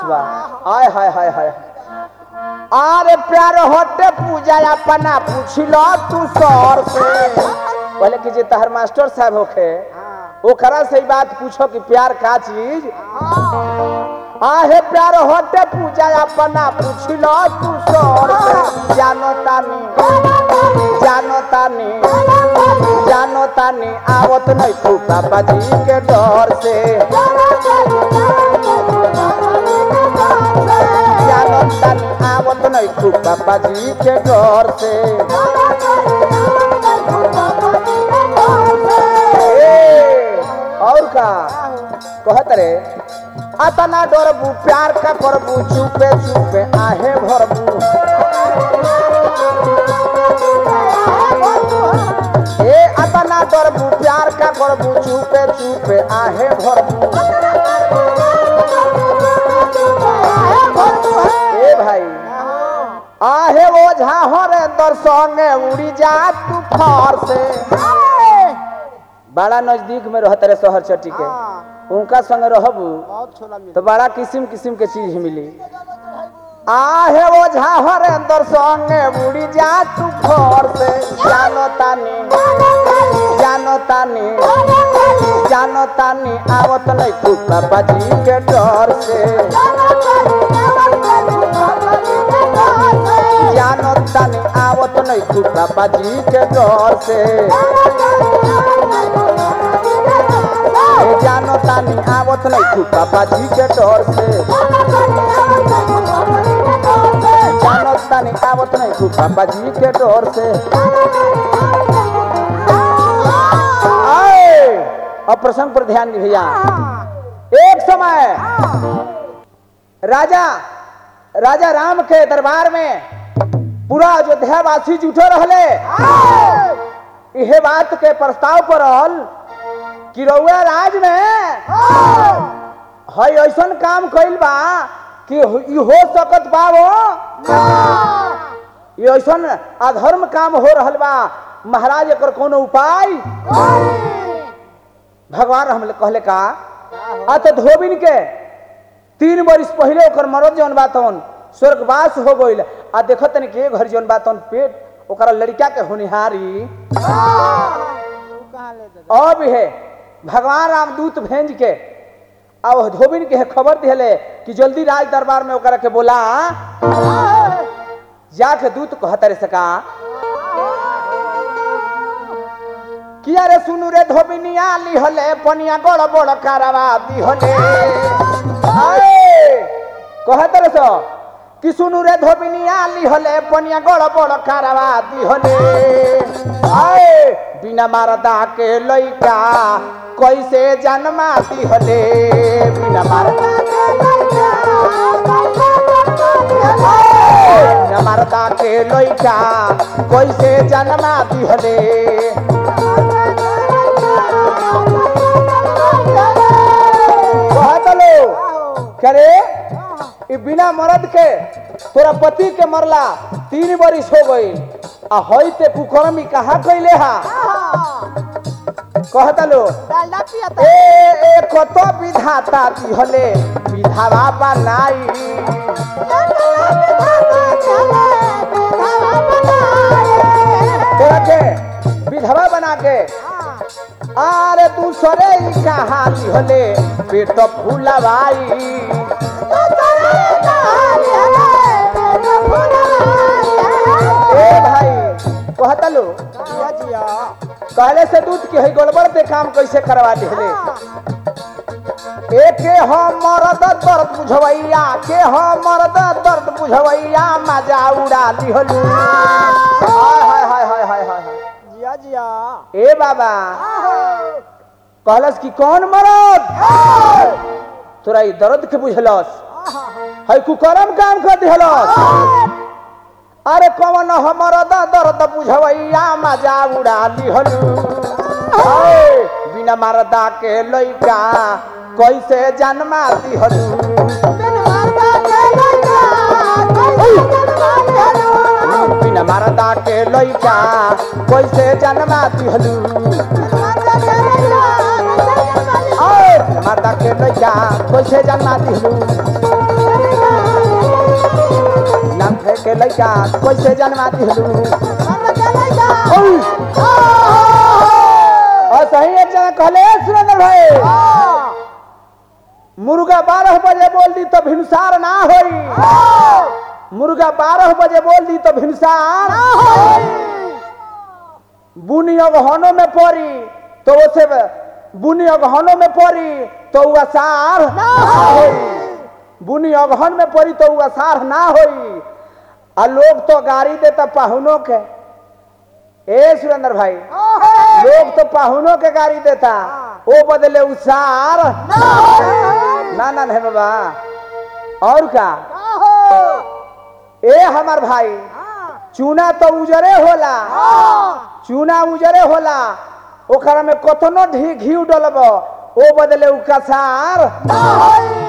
हाय हाय हाय हाय अरे प्यार होते पूजा अपना पूछल तू सर से बोले कि जे तहर मास्टर साहब होखे ओकरा से ही बात पूछो कि प्यार का चीज आहे प्यार होते पूजा अपना पूछल तू सर से जानो तानी जानो तानी जानो तानी आवत नहीं तू पापा जी के डर से जानो तानी आवत नहीं तू पापा जी के डर से ए, और का कहत रे अतना डरबू प्यार का करबू चुपे चुपे आहे भरबू ए अतना डरबू प्यार का करबू चुपे चुपे आहे भरबू ए भाई आहे ओझा हरे दर्शने उड़ी जा तू फार से बड़ा नजदीक में रहत रे शहर चट्टी के उनका संग रहबू बहुत छोला मिल तो बड़ा किस्म किस्म के चीज मिली आहे ओझा हरे दर्शने उड़ी जा तू फार से जानो तानी जानो तानी जानो तानी आवत नहीं तू पापा जी के डर से जानो तानी आवत नहीं तू पापा जी के डर से ए जानो तानी आवत नहीं तू पापा जी के डर से जानो तानी आवत नहीं तू पापा जी के डर से आए अब प्रसंग पर ध्यान दी भैया एक समय राजा राजा राम के दरबार में पूरा अयोध्या वासी जुटो रहले इहे बात के प्रस्ताव पर रहल कि रउआ राज में हई ऐसन काम कइल बा कि ई हो सकत बा वो ई ऐसन अधर्म काम हो रहल बा महाराज एकर कोनो उपाय भगवान हम कहले का आ तो धोबिन के तीन बरिस पहले ओकर मरद जौन बातन स्वर्गवास हो गइल आ देखत तनी के घर जौन बातन पेट ओकरा लड़का के होनिहारी कहाँ ले दे अब है भगवान रामदूत भेज के आ वो धोबिन के खबर दिले कि जल्दी राज दरबार में ओकरा के बोला जाके दूत कहत रे सका किया रे सुनु रे धोबिनिया लिहले पनिया गड़ बड़ कारवा दिहले आए कहत रे सो कि सुनु रे धोबिनिया लिहले पनिया गड़ बड़ कारवा दिहले आए बिना मारदा के लइका कैसे जन्मा दिहले बिना मारदा बिना मारदा के लइका कैसे जन्मा दिहले कहत लो करे ई बिना मरद के तोरा पति के मरला तीन बरिस हो गई आ हई ते कुकर्मी कहा कैले हा कहत लो डालडा पिया ए ए कत विधाता दिहले विधावा बनाई तोरा के विधवा बना के आरे दूसरे ही कहा दिहले पेट फूलवाई ए भाई कहत लो जिया जिया कहले से दूध के है गड़बड़ ते काम कैसे करवा दिहले ए के हम मरद दर्द बुझवैया के हम मरद दर्द बुझवैया मजा उड़ा दिहलू हाय हाय हाय हाय हाय हाय जिया जिया ए बाबा कहलस कि कौन मरद तोरा ई दर्द के बुझलस है कुकरम काम कर दिहलस अरे कौन हमर दर्द बुझवैया मजा उड़ा दिहलू ओए, बिना मरदा के लइका कैसे जन्मा दिहलू बिना मरदा के लइका कैसे जन्मा दिहलू ओए, मरदा के लइका कैसे जन्मा दिहलू के लइका कैसे जन्मा दिलू मन के लइका और सही एक जना कहले "ए, सुरेंद्र भाई मुर्गा बारह बजे बोल दी तो भिनसार ना होई मुर्गा बारह बजे बोल दी तो भिनसार बुनी अगहनों में पड़ी तो उसे बुनी अगहनों में पड़ी तो वो असार ना होई बुनी अगहन में पड़ी तो वो असार ना होई आ लोग तो गाड़ी देता पाहुनों के ए सुरेंद्र भाई लोग तो पाहुनों के गाड़ी देता वो बदले उसार ना ना नहीं बाबा और क्या ए हमार भाई चूना तो उजरे होला चूना उजरे होला ओकरा में कतनो ढी घी डलब ओ बदले उ कसार